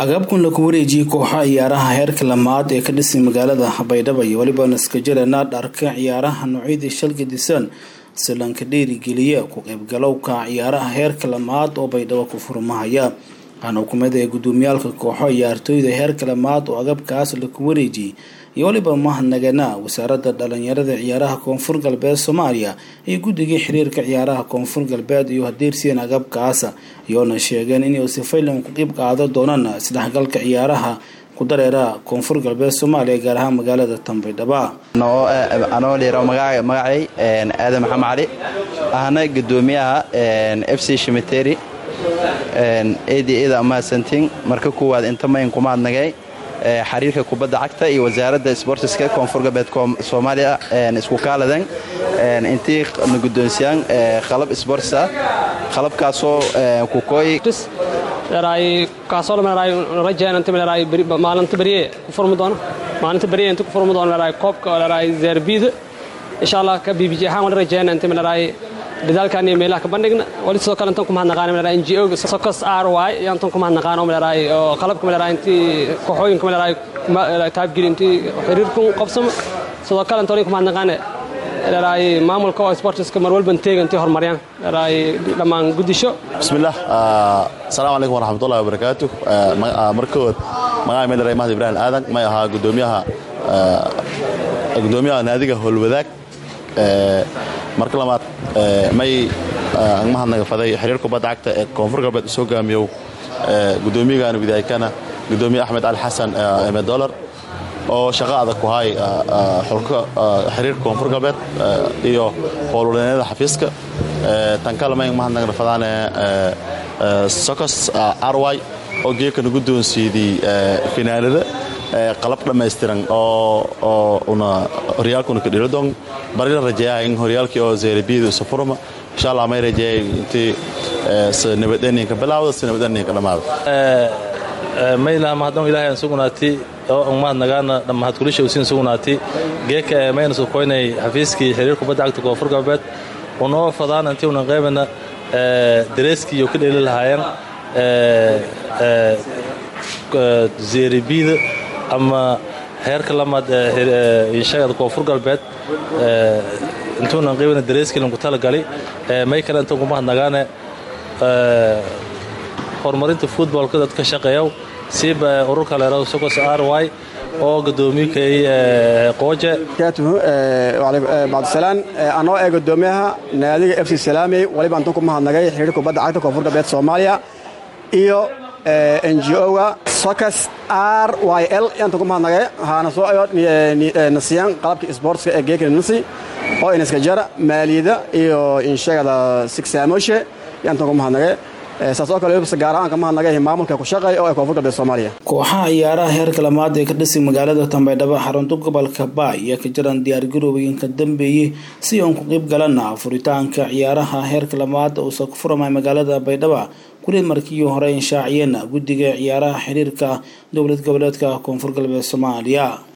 agabkan lagu wareejiyey kooxaha ciyaaraha heerka lamaad ee ka dhisay magaalada baydhabo iyo weliba naskajirana dharka ciyaaraha noocyadii shalga disan silanka dhiirigeliya ku qaybgalowka ciyaaraha heerka lamaad oo baydhabo ku furmahaya waxaana hukumada ee gudoomiyaalka kooxo ciyaartooyda heerka lamaad oo agabkaas lagu wareejiyey iyo weliba mahadnagana wasaaradda dhalinyarada ciyaaraha koonfur galbeed soomaaliya iyo guddigii xiriirka ciyaaraha koonfur galbeed iyo hadeersiyan agabkaas iyoona sheegeen inay sifaylan ku qeyb qaado doonaan isdhexgalka ciyaaraha ku dareera koonfur galbeed soomaaliya gaar ahaan magaalada tanbaydhaba anoo liiro magacay aadan maxamed cali ahna gudoomiyaha f c shimiteri eeda mahadsantiin marka kuwaad inta mayn kumaadnagay xiriirka kubadda cagta iyo wasaaradda sbortiska koonfur galbeed soomaaliya isku kaaladan intii na guddoonsiyaan qalab sbortis ah qalabkaasoo kukooy maalinta beriye ku furmi doono maalinta beriye inta ku furmi doono leedahay koobka leedahay zeerbiida insha allah ka bbj ahaan wala rajeyna inta leedahay dadaalkan iyo meelaha ka bandhigna wali sidoo kale intan ku mahadnaqaan leedahay n g o socos r y iyo intan ku mahadnaqaan oo leedahay oo qalabka leedahay intii kooxooyinka leedahay taabgeli intii xiriirku qabsamo sidoo kale inta wali ku mahadnaqaane leedahay maamulka oo sportiska mar walban teega intii horumariyaan leedahay dhammaan guddisho bismillaah asalaamu calaykum waraxmatullahi wabarakaatu markood magaca meel mahad ibraahim aadan may ahaa gudoomiyaha gudoomiyaha naadiga howlwadaag marka labaad may mahadnaga faday xiriir kubadda cagta ee koonfur galbeed soo gaamiyow gudoomiyagan widaykana gudoomiye axmed cali xasan emedolar oo shaqo adag ku hay xulka xiriirka koonfur galbeed iyo howlwadeennada xafiiska tan kale may mahadnaga fadaane socos arwy oo geekana guddoonsiidii finaalada qalab dhammaystiran oo una horyaalkuna ka dhiladon barila rajeeyaha in horyaalkii oo zeerabiyada usa furma insha allah may rajeeyay intii si nabadeeninka bilaawda si nabadeeninka dhammaada mayna mahadnaq ilaahay aan sugnaati oo aan mahadnagaana mahad kulisha usiin sugnaati geeka ee mayna soo koynay xafiiskii xiriir kubadda cagta koonfur galbeed unoo fadaan intii unan qaybana dareeskii iyo ka dheeli lahaayeen zeeribida ama heerka lamaad inshagada koonfur galbeed intuunan qaybana dareeskiilan ku talagali may kale intan ku mahadnagaane horumarinta futbolka dadka shaqeeya siiba ururka leerado socos r y oo gudoomiyakay qooje bacdisalaan anoo ee gudoomiyaha naadiga f c salaamey waliba antan ku mahadnagay xiriir kubadda cagta koonfur galbeed soomaaliya iyo n g o-ga socos r y l yaantan ku mahadnagay waxaana soo ayo nasiyaan qalabka sboortska ee geekana nasi oo inaska jara maaliyada iyo inshagada sigsaamoshe yaantan ku mahadnagay saas oo kale gaar ahaan ka mahadnagay maamulka ku shaqeeya oo ee koonfur galbeed soomaaliya kooxaha ciyaaraha heerka lamaad ee ka dhisay magaalada tanbaydhabo xarunta gobolka baay iyo ka jiraan diyaargaroobayinka dambeeyey si uun ku qeyb galana furitaanka ciyaaraha heerka lamaad uusa ku furamay magaalada baydhabo kulid markii hore inshaaciyeen guddiga ciyaaraha xiriirka dowlad goboleedka koonfur galbeed soomaaliya